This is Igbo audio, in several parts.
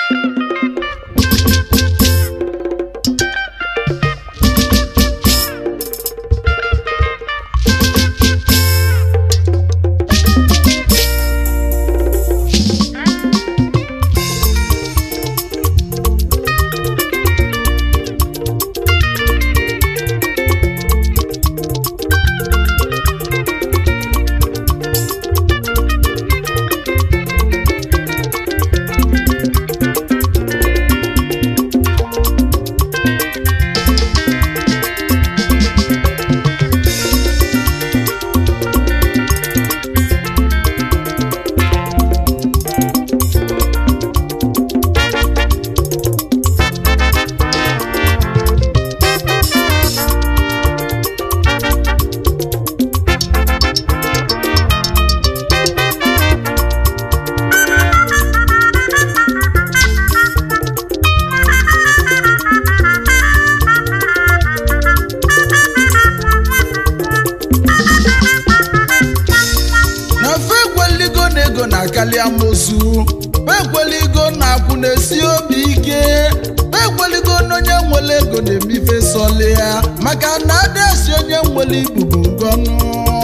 na fe ekweligo na ego na-akali amosu fe ekweligo na akwụ na-esi obi ike fe ekweligo na onye nwere ego na-emife sọli ya maka na adịasi onye nwere ibubo ngọnụ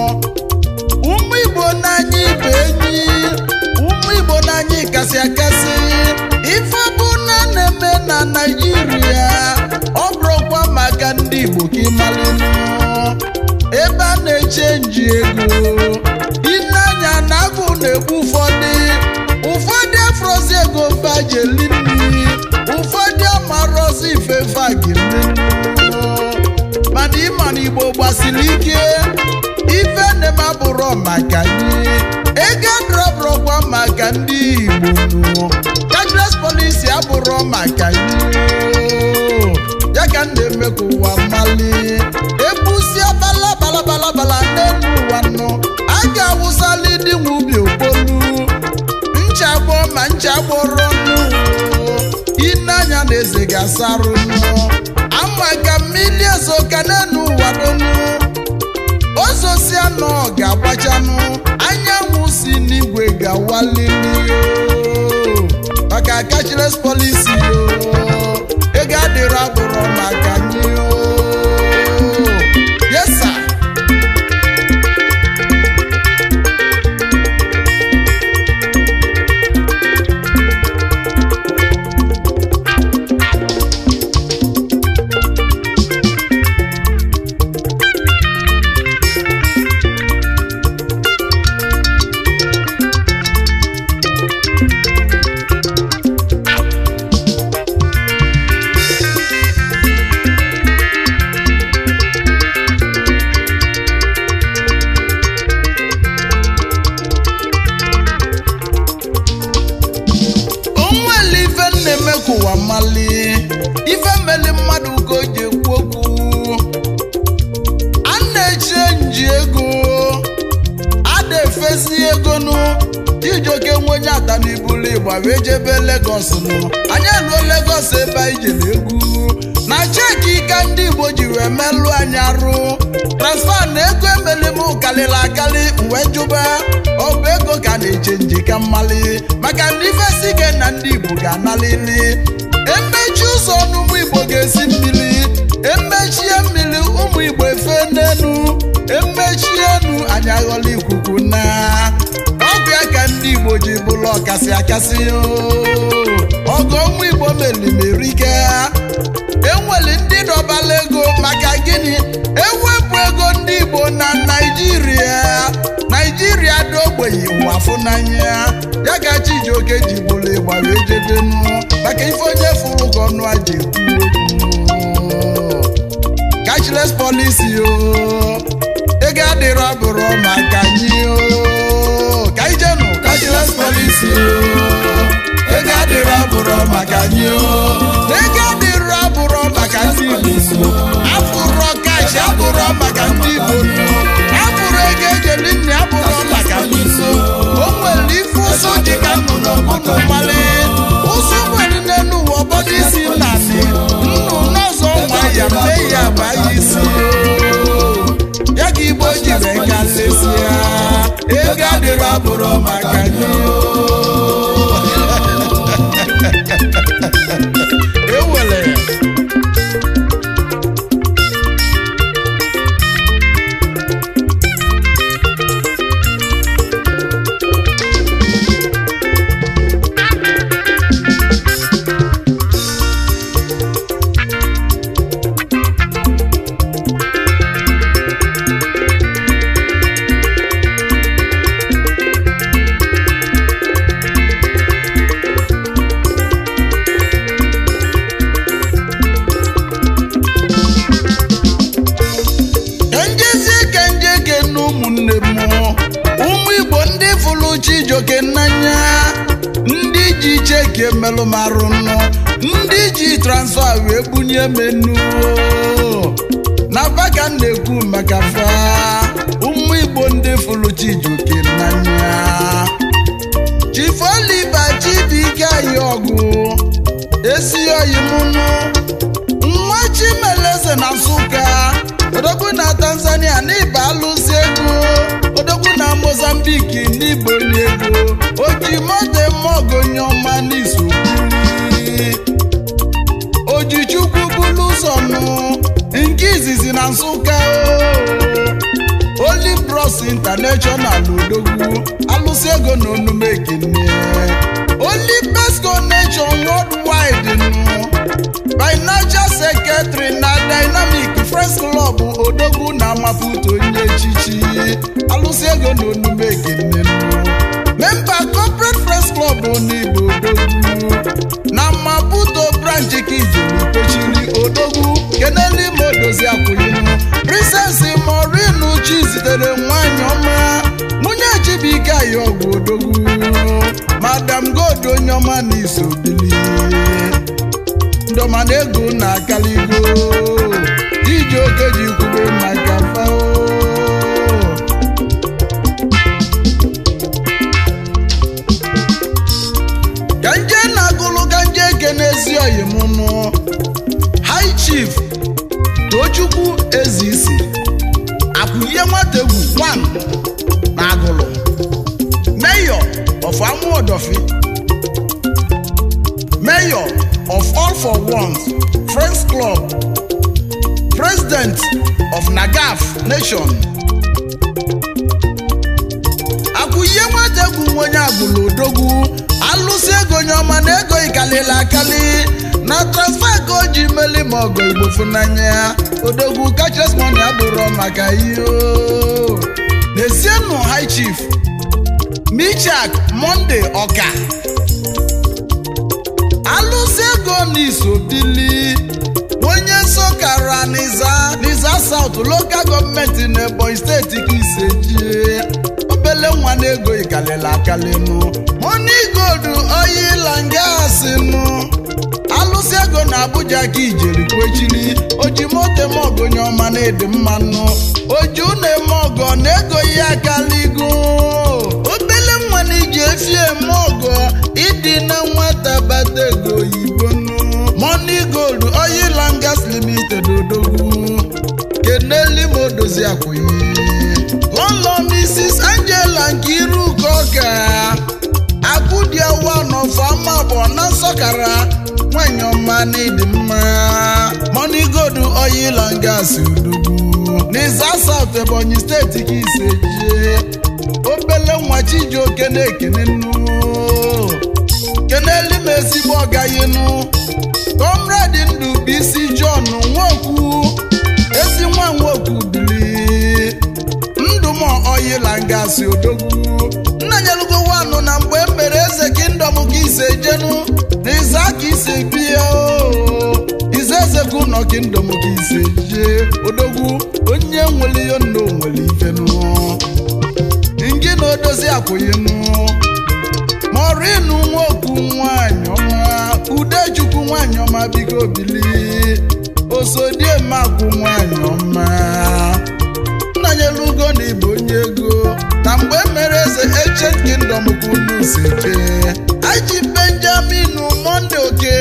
ụmụ igbo n'anya ibe enyi ụmụ igbo n'anya kasị akasị ife bụ na na-eme na naijiria ọ bụrụkwa maka ndị igbo ka ịmalụnụ ebe a na-echenji ego ineanya na agụ na-egbu ụfọdụ ụfọdụ afrozi ego fajeli nri ụfọdụ amarọzi ifefe agiri mana ịma na igbo gbasiri ike ife na-eme abụrọ maka anyị ego adọrọbụrọkwa maka ndị igbo cashless policy abụrọ maka anyị ya ka m na-eme ka ụwa mali ebusia bala bala bala bala n'elu ụwa nọ a ga-awụsali dị nwe ubi okpolu nchagbọ ma nchagbọrọ nụ ineanya na eze ga-asarụ nụ ama ka mmiri ezo ka n'elu ụwa donu ozosia nọ ga-agbachanụ anyanwụ si n'igwe ga-awalili o maka cashless policy o ego adịrọ abụrọ maka anyị o yes sir. onwere ife na-eme ka ụwa mali ife meli mmadụ ka o ji ekwu okwu a na-eche nji ego a na-efesi ego nụ ijoke nwe onye ata n'ibulu igba wee jebe Lagos nụ anyị eluo Lagos ebe anyị jere egwu na cheki ka ndị Igbo ji wee melụ anyị arụ transfa na ego emeli m kalịrị akali wee jụba ọ bụ ego ka na-eche nji ka mmali maka na ife si ike na ndị Igbo ga-analili emechi ụzọ n'ụmụ Igbo ga-esi mmiri emechie mmiri ụmụ Igbo efe n'enu emechie enu anyị aghọla ikuku na ọgụ ya ka ndị Igbo ji bụrụ ọkasị akasị o. ọgụ ụmụ Igbo melimerike enwere ndị dọbala ego maka gịnị ewepụ ego ndị Igbo na Naịjirịa Naịjirịa dị ogbenye ụwafụ n'anya ya ka Chijioke ji bụrụ ịgba wee jedenu maka ife onye fụrụ ka ọnụ a ji ekwu okwu cashless policy o ego adịrọ bụrụ maka anyị o ka anyị jenu cashless policy o ego adịrọ bụrụ maka anyị o ego adịrọ bụrụ maka ndị Igbo afụrọ kash abụrọ maka ndị Igbo afụrụ ego ejeli nne abụrọ maka ndị Igbo o nwere ife ụsụ dị ka nnụnụ ọbụnụ mmalị ụsụ nwere n'elu ụwa ọbọdụ isi nnanị nnụ n'ọzọ nwa ya mee ya bụ anyị isi ya ka Igbo jiri ka lesia ego adịrọ abụrọ maka gị emelụ m arụ nnụ ndị ji transfa wee bunye menu na baka m na-ekwu maka fa ụmụ igbo ndị fụrụ chijuke n'anya chifoliba chibike anyị ọgụ esi oyi mụnụ nwa chimeleze na nsụka odogwu na tanzania n'ịba alụsị ego odogwu na mozambiki n'igbo onye ego oji mote mogonye ọma n'izu ojichukwu bulu ụzọ nụ nke izizi na nsụka o Holy Bros International odogwu alụsị ego na onume ekene Holy Best Connection Worldwide nụ financial secretary na dynamic friends club odogwu na maputo onye echichi alụsị ego na onume ekene memba corporate friends club n'igbo odogwu na maputo branch ka ijeri kwechiri odogwu keneli ma odozi akwụyinu princess morinu chi zitere nwanyị ọma nwunye chibike ayi ọgwụ odogwu madam god onye ọma na iso bili ndọma na ego na akaligo iji oke ji kwube maka fao ka nje na-agụlụ ka nje ekenezi oyi m nụ high chief tochukwu ezisi akwụlie nwategwu one na agụlụ mayor of amuodofi mayor of all for ones friends club president of nagaf nation akwụlie nwategwu nwenye agbụlụ odogwu alụsị ego onye ọma na ego ikalili akali na transfa ka o ji meli ma ọgọ igbo funanya odogwu kachasị money abụrụ maka ihe o. n'esienụ high chief michak monde ọka alụsị ego n'iso bili onye sokara n'iza n'iza south local gọọmenti na ebonyi steeti ka ise jie obele nwa na ego ikalila akalinu money gold oil and gas nụ alụsị ego na abuja ka ijeri kwechiri oji moto eme ọgụ onye ọma na-ede mmanụ oji ụna eme ọgọ na ego ya akaligo obele nwa na iji efi eme ọgọ ịdị na nwata bata ego oyibo nụ money gold oil and gas limited odogwu keneli ma odozi akwụghị lọlọ mrs angela nkiruka ọka akụdiawa n'ọfama bụ na nsọkara nwanyị ọma na ịdị mma money gold oil and gas udogwu n'iza south ebonyi steeti ka ise jie obele nwa chijioke na-ekene nnu keneli m ezigbo ọgayinu comrade ndụ bụ isi john nwokwu ezi nwa nwokwu bili ndụm oil and gas odogwu nna nyelugo wanụ na mgbe m mere eze kingdom ka ise jenu n'iza ka ise bie o ize eze ka ụnọ kingdom ka ise jee odogwu onye nwere ihe nna onwere ifenu ngị na odozi akwụghịnụ morinu nwokwu nwanyị ọma udechukwu nwanyị ọma biko bili osodiemakwu nwanyị ọma nnanyelugo na ịbụ onye ego na mgbe mere eze ancient kingdom ka unu si jee aji benjamin monde oke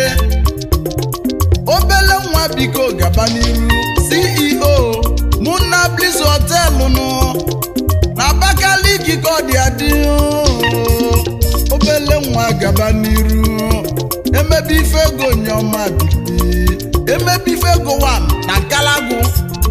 obele nwa biko gaba n'iru ceo muna bliss họtelụ nụ na abakaliki ka ọ dị adị obele nwa gaba n'iru emebe ife ego nyeọma bibi emebe ife ego wan na nkalagụ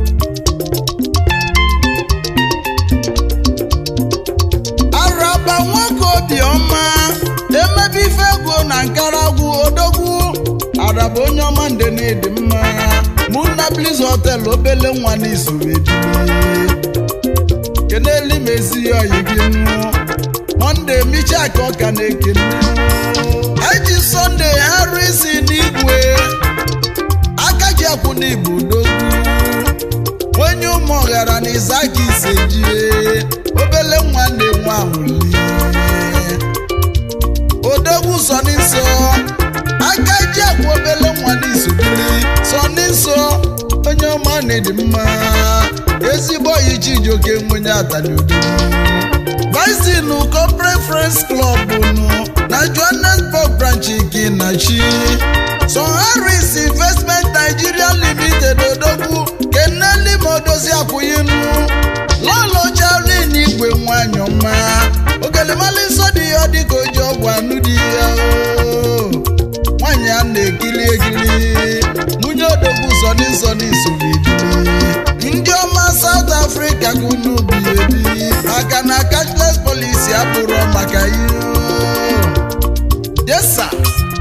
araba nwoke obiọma emebe ife ego na nkaragwu odogwu araba onye ọma nde na ịdị mma mụ na bliz hotel obele nwa n'izuru ebili keneli mezi oyi gị nụ monde micha ka ọka na-ekene eji sọnde harisi n'igwe aka ji akwụ n'igbo odogwu onye ụmụ ọghara na izaka ise jie obele nwa na-enwe ahụli odogwu sọ n'insọ nwanne dị mma ezigbo oyi Chijioke nwenye ataliudo Visin Corporate Friends Club nụ na Johannesburg branch gị na chi Son Harris Investment Nigeria Limited odogwu keneli modozi akwụyinu lọlọ Charlin igwe nwanyị ọma ogelemali nsọ dị ya dịka oji ọgwụ anụ dị ya o nwanyị a na-ekiri ekiri nwunye odogwu zọni zọni solidili ndị ọma South Africa ka unu bi ebi maka na cashless policy abụrụ maka ihe desa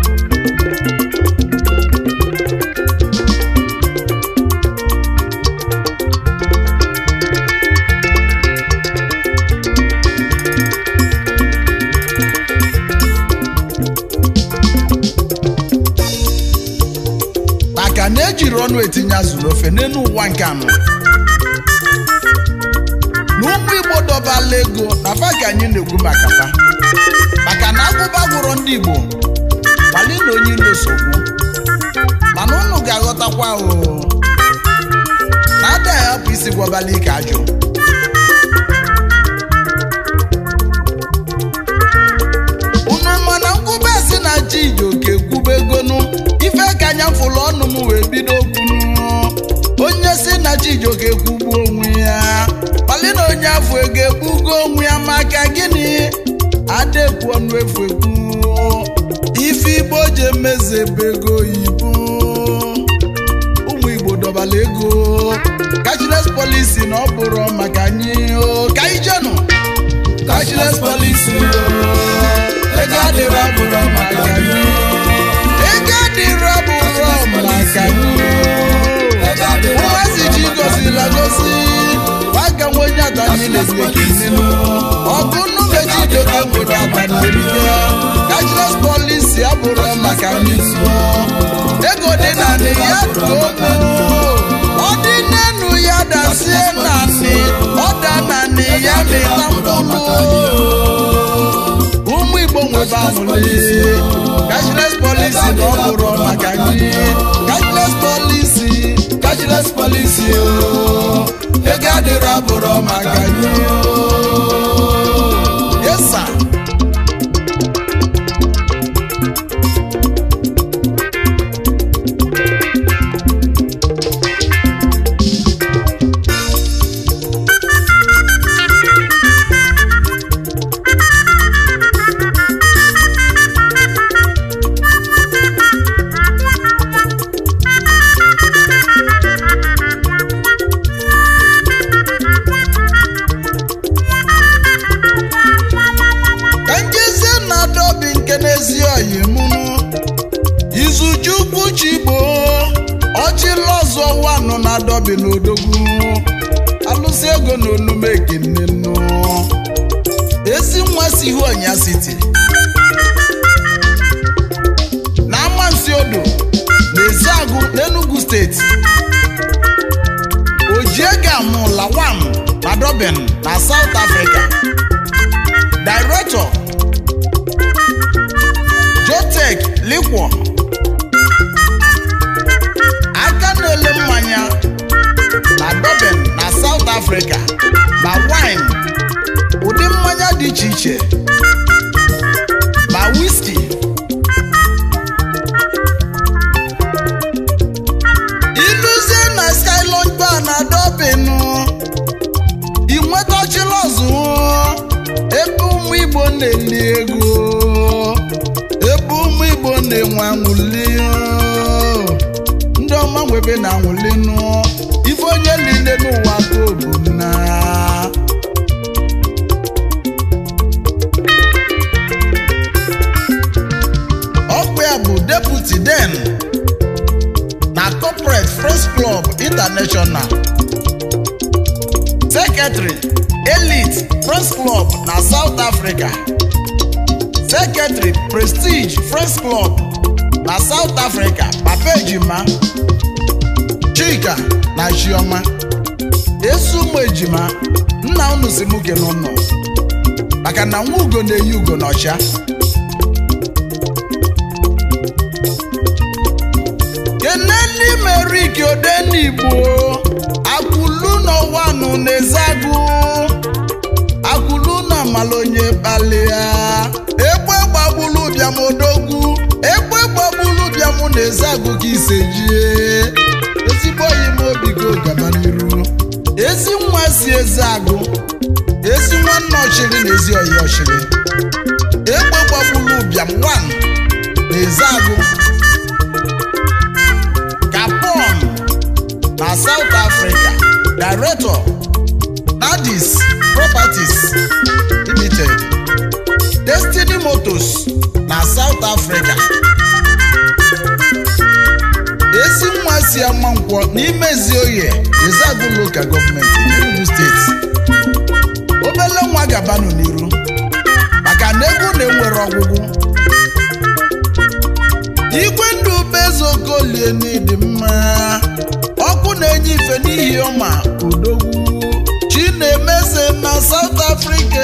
maka na ejiri ọnụ etinye azụrụ ofe n'elu ụwa nke anọ na ụmụ igbo dọbala ego na fa ka anyị na-ekwu maka fa maka na agụba gwụrụ ndị igbo kpali na onye ilo sogbu mana unu ga-aghọtakwa o na ada ya hapụ isi gwabala ike ajụ unu mana nkwube si na Chijioke kwube egonu ife ka anya fụlụ ọnụ m wee bido kwunu onye si na Chijioke kwugbuo onwe ya kpali na onye afọ ego ekpugo onwe ya maka gịnị adekwu ọnụ efu ekwu ife igbo ji emezebe ego oyibo ụmụ igbo dọbala ego cashless policy na ọ bụrụ maka anyị o ka anyị jenụ cashless policy o ego adịrọ bụrụ maka anyị ego adịrọ bụrụ maka anyị ụmụazị ji gozila gozi nwaka nwe onye atanyị na-ebi ekinenu ọgụ nnume Chijioke nwere abanerike cashless policy abụrụ maka anyị ego dị naanị ya too ọ dị n'enu ya dasie naanị ọ da naanị ya mịta mkpụrụ ụmụ igbo nwebe amụlị cashless policy na ọ bụrụ maka anyị cashless policy cashless policy o ego adịrọ abụrụ maka anyị yesa ka njezie na dobi nke n'ezi oyi mụnụ izuchukwu chigbo ọchịlọzọ wanụ na dobi n'odogwu alụsị ego na onume ekenenụ ezi nwa si ihu ọnya siti na amansi odo na eziagụ n'enugu steeti ojiegam lawam na dobin na south africa Director Jotech Liquor aka na-ele mmanya na Durban na South Africa ma wine ụdị mmanya dị iche iche ma whisky iluzie na Skyline Bar na Durban ị nwetachila ọzụ ebe ụmụ igbo na-eli ego ebe ụmụ igbo na-enwe anwụli ndị ọma nwebe na anwụli nụ ife onye niile n'ụwa ka obu na ọkwa ya bụ deputy den na corporate first club international secretary elite friends club na south africa secretary prestige friends club na south africa papa ejima chika na chioma esi ụmụ ejima nna unu si mụ kene ụnụ maka na nwa ugo na-eyi ugo n'ọcha keneli meriki odenigbo akwụlu n'ọwanụ na-ezagụ akwụlu na malonye kpalịa egbe gbagbulu bịam odogwu egbe gbagbulu bịam na-ezagụ ka isejie ezigbo oyi m obi go gaba n'iru ezi nwa si eze agụ ezi nwanne ọchịrị na ezi oyi ọchịrị egbe gbagbulu bịam wan na eze agụ Gabon na South Africa Director Nadis Properties Limited Destiny Motors na South Africa ezi nwa si ama nkwọ n'ime Ezioye Ezeagu Local Government Enugu State obele nwa gabanụ n'iru maka na egwu na-enwere ọgwụgwụ igwe ndụ bezokolie n'ịdị mma ọkụ na-enye ife n'ihi ọma odogwu chinemeze na South Africa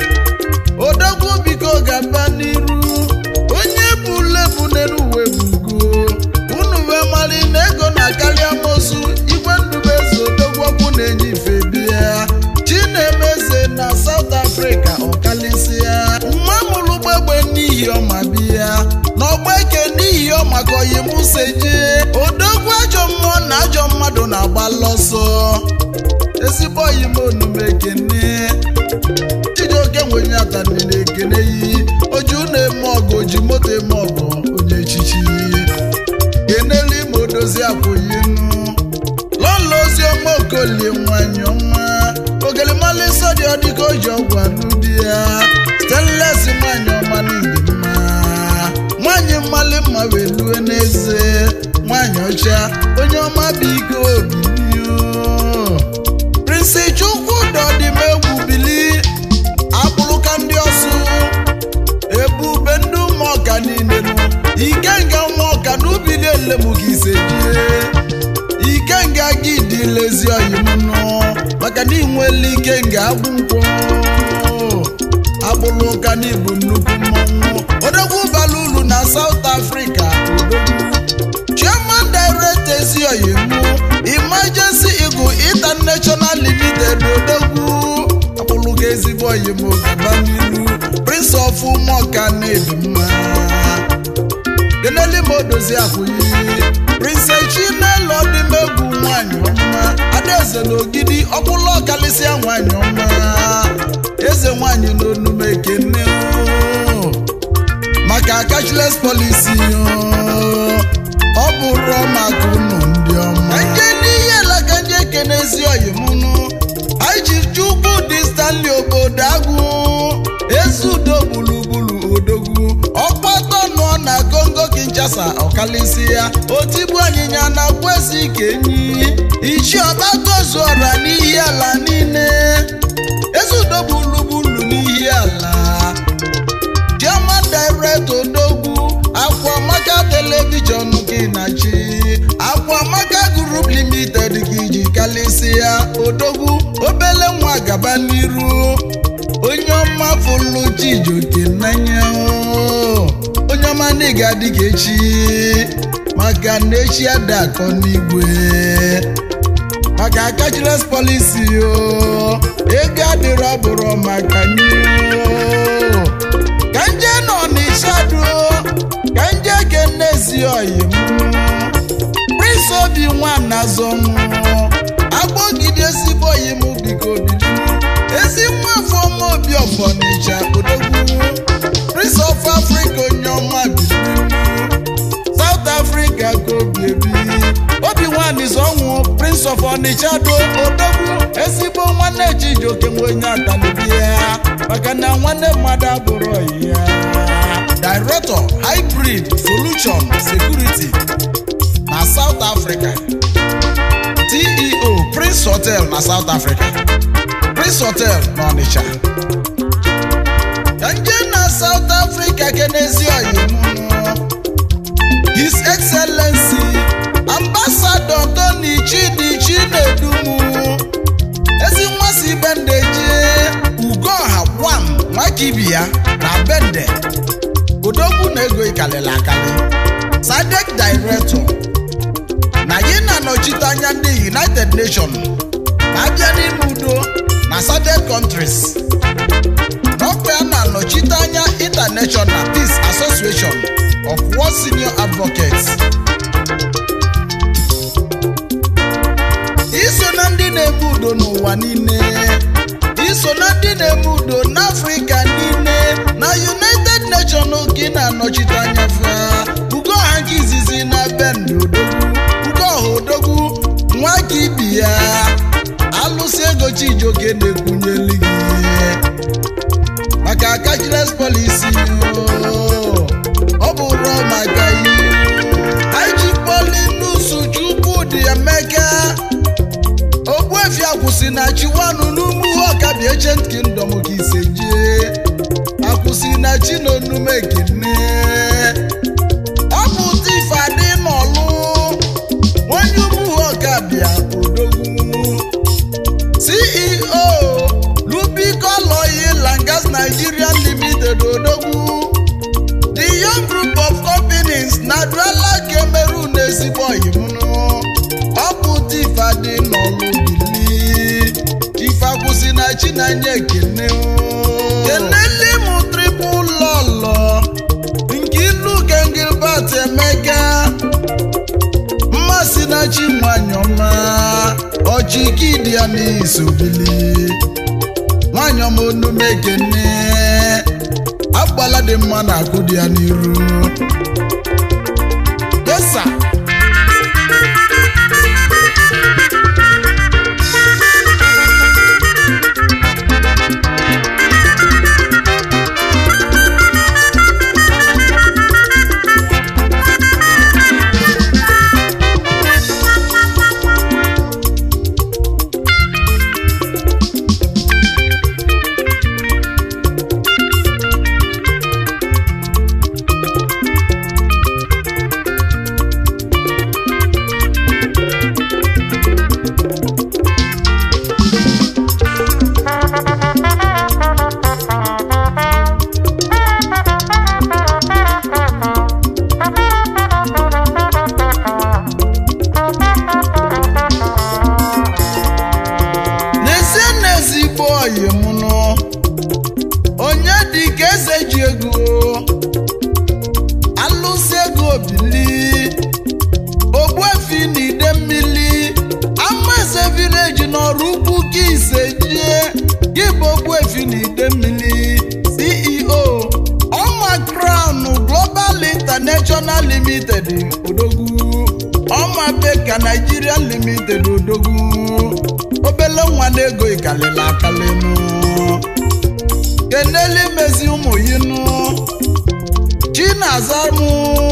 odogwu biko gaba n'iru onye bulebu n'elu uwe bugo unu wee mali na ego na-akarị amosu igwe ndụ bezo odogwu ọkụ na-enye ife bịa chinemeze na South Africa ọkalịsịa nwa mụrụ gbegbe n'ihi ọma bịa n'ọgba eke n'ihi ọma ka oyi musa jee odogwu ajọ mmụọ na ajọ mmadụ na-agba lọsọ ezigbo oyi m onume ekene chijioke nwenye atanị na-ekene yi oju na-eme ọgụ oji moto eme ọgụ onye echichi kenelu ime odozi akwụyinu lọlọ ozi ọma okolie nwanyị ọma ogelimali nsọ dị ọdịka o ji ọgwụ anụ di ya stenles nwanyị ọma n'ịdị mma nwanyị mmali mma wee lue n'eze nwanyị ọcha onye ọma bụ ike obibi prinsi chukwu dọdịmegwu bili akpụrụka ndị ọsụ ebube ndị ụmụọka niile nụ ikenga ụmụọka n'ubi niile mụ ka ise jie ikenga gị dị lezi oyimnụ maka na inwele ikenga agwụ nkwọ agbụrụ ụka n'ibu nnukwu mmọnwụ odogwu bara uru na South Africa odogwu chairman director ezioyimu emergency eagle international limited odogwu agbụrụ ezigbo oyim gaba n'iru prince of ụmụọka na-ebi mma deneli ma odozi akwụyi prince chinelo ọdịmegwu nwanyị ọma adaeze na ogidi ọkwụlụ ọkalịsịa nwanyị ọma eze nwanyị n'onume ekene o. maka cashless policy o. ọ bụrụ maka unu ndị ọma nje n'ihe alaka nje kenezi oyimunu anyị ji chukwu dị stanley obodo agwụ ezi udo gburugburu odogwu ọkpọtọ nọ na kongo kinshasa ọkalịsị ya otigbu anyịnya na kwezi kenyi ichi ọgbagozuọra n'ihi ala niile ezi udo gburugburu n'ihi ala German director odogwu akwamaka telivishọn gị na chi akwamaka group limited gị ji kalịsịa odogwu obele nwa gaba n'iru onye ọma fụlụ chijoke n'anya o. onye ọma na ị ga-adị ka echi maka na echi ada akọ n'igwe maka cashless policy o ego adịrọ bụrụ maka nye o. ka nje nọ n'ishadu ka nje kenezi oyi m prince obi nwana zọnwụ agbọgide ezigbo oyi m biko bili ezi nwa afọ ọma obi ọfọnịcha odogwu prince of africa onye ọma bili south africa ka obi ebi obi nwanyị zọnwụ prince of onitsha do odogwu ezigbo nwanne chijioke nwe onye atalibi ya maka na nwanne mmadụ abụrụ ya director hybrid solution security na south africa ceo prince hotel na south africa prince hotel na onitsha ka nje na south africa kenezi oyimụnụ His Excellency Ambassador Tony Chidi Chinedumu ezi nwa si bende jee Ugoha Gwam Nwakibia na bende odogwu na ego ikalili akali Sadek Director na yi na-anọchite anya ndị United nation abịa n'ime udo na southern countries n'ọkwa ya na-anọchite anya international peace association of world senior advocates iso na ndị na-eme udo n'ụwa niile iso na ndị na-eme udo n'afrịka niile na united nations ka ị na-anọchite anya fa ugo ọha nke izizi na bend odogwu ugo ọha odogwu nwa ka ibi ya alụsị ego chijioke na-ekwunyeli gị maka cashless policy oo. ọ bụrụ maka ihe iji polinusu chukwudị emeka ogbuefi akwụsị na chiwanụ n'ugwu ọkabi ancient kingdom ka ise jee akwụsị na chi na onume ekene ọ bụ tifadị n'ọlụ onye ugwu ọkabịa odogwu ceo lubico oil and gas nigeria limited odogwu the young group of companies na duala cameroon ezigbo oyimunu ọ bụ tifadị n'ọlụ bili tifakwụsị na chinanya ekene keneli mụ tripụl lọlọ nke ilu gengilbert emeka mmasị na chi nwanyị ọma ọchịkidi ya n'isobili nwanyị ọma onume ekene agbala dị mma na akụ dị ya n'iru yesa n'ezie n'ezigbo oyi m nụ onye dị ka eze ji ego alụsị ego bili ogbuefi na ide mmiri ama eze vileji n'ọrụ ugwu ka ise jie gị bụ ogbuefi na ide mmiri ceo ọma crown global international limited odogwu ọma beka nigeria limited odogwu obele nwa na-ego ikalịla akalịnụ keneli mezi ụmụ yinụ chinazamụ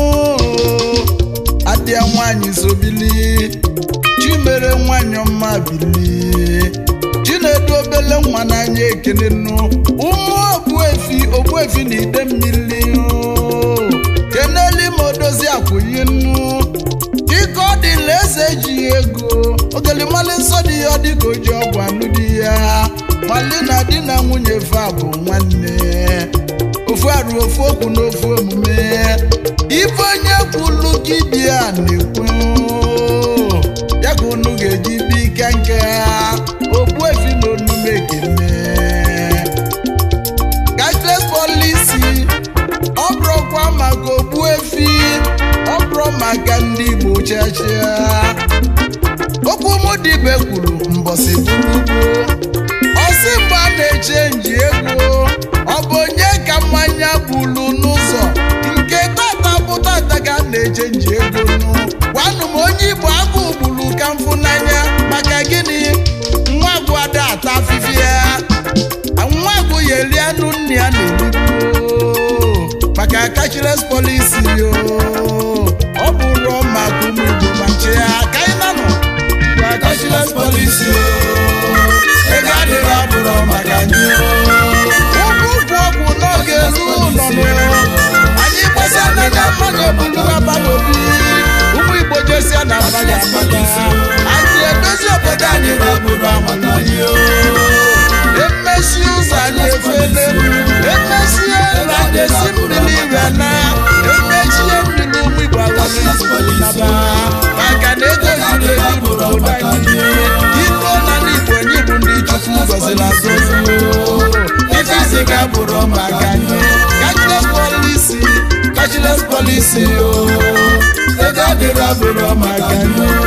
adịa nwanyị sobili chimere nwanyị ọma bili chinedu obele nwa n'anya ekene nụ ụmụ ogbuefi ogbuefi na ide mmiri keneli ma odozi akwụyi nụ dịka ọ dịla eze ji ego ogelimali nsọ dị ya ọ dịka o ji ọgwụ anụ di ya mali na di na nwunye fa bụ nwanne ofu arụ ofu okwu na ofu omume ife onye kwulu gị dị ya na-ekwu ya ka unu ga-eji bi ike nke ha ogbuefi na onume ekene cashless policy ọ bụrụkwa maka ogbuefi ọ bụrụ maka ndị igbo chachia okwu mụ dibe kwuru mbọsị bụrụ ugbo ọsị mgbe a na-echenji ego ọ bụ onye ka mmanya bulu n'ụzọ nke tata bụ tata ka a na-echenji ego nụ gwanụ m onye igbo agụ gburu ka mfụ n'anya maka gịnị nwa agụ ada ata afịfịa ya nwa agụ ya eri anụ nne ya na-erigbu maka cashless policy yo ọ bụrụ maka ụmụ igbo ma nche ya ka anyị nanụ gwa cashless policy yo ego adịrị abụrụ maka anyị ụkwụ ụkwụ ọgwụ n'oge elu ụlọ nụ anyị gbasa n'anya mmadụ ebulu aba n'obi ụmụ igbo jesia na mmadụ amaka anyị edozi obodo anyị na obodo amaka anyị emesi ụzọ anyị efele emesi elu anyị esi mmiri ire na emechie mmiri ụmụ igbo aghọrọ naba maka na ego ziri ezi bụ obodo anyị abụrụ maka anyị cashless policy cashless policy o ego adịrọ abụrụ maka anyị